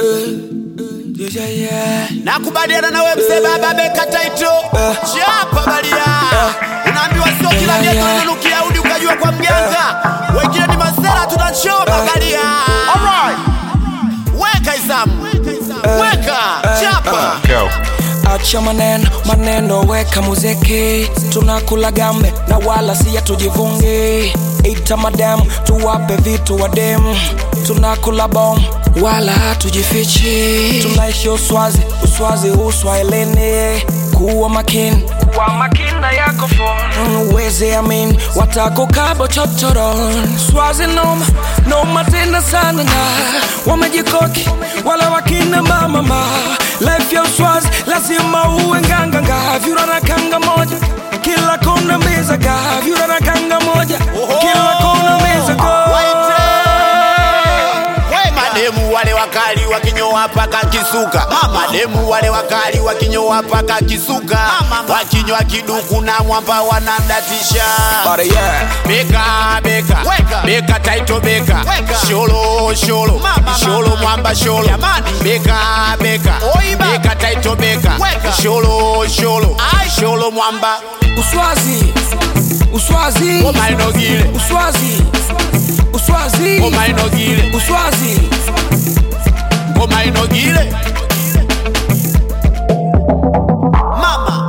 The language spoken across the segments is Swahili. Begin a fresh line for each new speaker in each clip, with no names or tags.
nakubaliana nawe mzee baba beka taito chapa balia unaambiwa sio kila
Yeah,
geto
yeah.
linanukia udi ukajua kwa mganga wengine ni masera tunachoma balia weka izamu weka chapa
Go.
acha maneno maneno weka muziki tunakula gambe na wala siya tujivungi ita madem tuwape vitu wadem tunakula bom wala hatujifichi tunaishi uswazi uswazi uswahilini kuwa makini kuwa makini na yako phone uweze amin watakukabo chochoron swazi noma noma tena sana na wamejikoki wala wakina mamama life ya uswazi lazima uwe nganganga vyura na kanga moja kila kona mezaga vyura na kanga moja kila kona mezaga
Waite. We mademu wale wakali wakinyoa paka kisuka mademu wale wakali wakinyoa paka kisuka wakinywa kiduku na mwamba wanadatisha
But yeah.
beka beka
Weka.
beka taito beka
Weka.
sholo sholo
Mama,
sholo
mama.
mwamba sholo
Jamani.
beka beka
Oiba.
beka taito beka
Weka.
sholo sholo
Ai.
sholo mwamba
uswazi uswazi
omainogile
uswazi uswazi
omainogile
uswazi
omainogile mama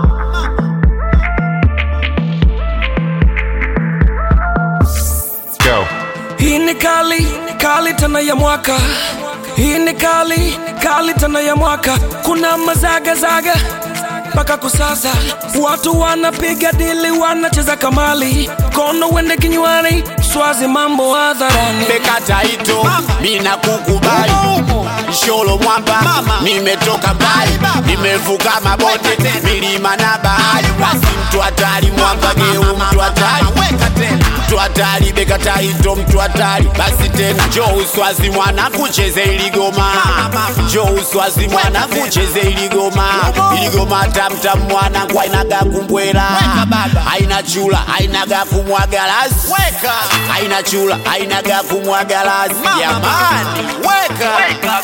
Go.
hii ni kali kali tena ya mwaka hii ni kali kali tena ya mwaka kuna mazagazaga mpaka kusasa watu wanapiga dili wanacheza kamali kono wende kinywani swazi mambo hadharani
beka taito mina kukubali sholo mwamba nimetoka mbali nimevuka mabonde milima na bahari basi mtu hatari mwamba geu mtu hatari mtu hatari beka taito mtu hatari basi tena jo uswazi mwana kucheze iligoma jo uswazi mwana kucheze iligoma iligoma tamtam mwana kwainaga kumbwela aina chula ainaga kumwagalasi aina chula ainaga kumwagalasi jamani weka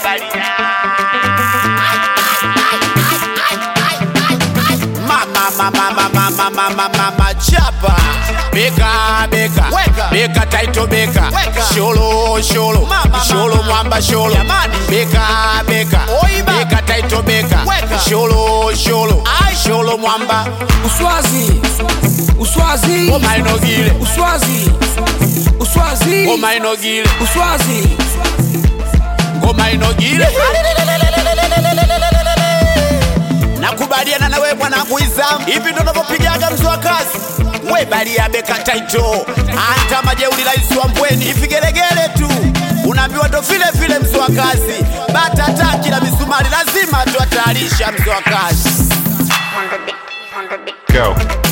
mama mama mama mama mama mama chapa beka beka
Weka.
beka taito beka
Weka.
sholo sholo
Mama,
sholo
mama.
mwamba sholo
Jamani.
beka beka
Oiba.
beka taito beka
Weka.
sholo sholo
Ai.
sholo mwamba
uswazi uswazi
omainogile
uswazi uswazi
omainogile
uswazi
omainogile nakubaliana nawe mwanangu izamu hivi ndo navyopigaga mzi wa kazi we balia beka taito anta majeuli rais wa mbweni ivigelegele tu unaambiwa ndo vile vile mzi wa kazi batata kila misumari lazima tuatayarisha mzi wa kazi
Go.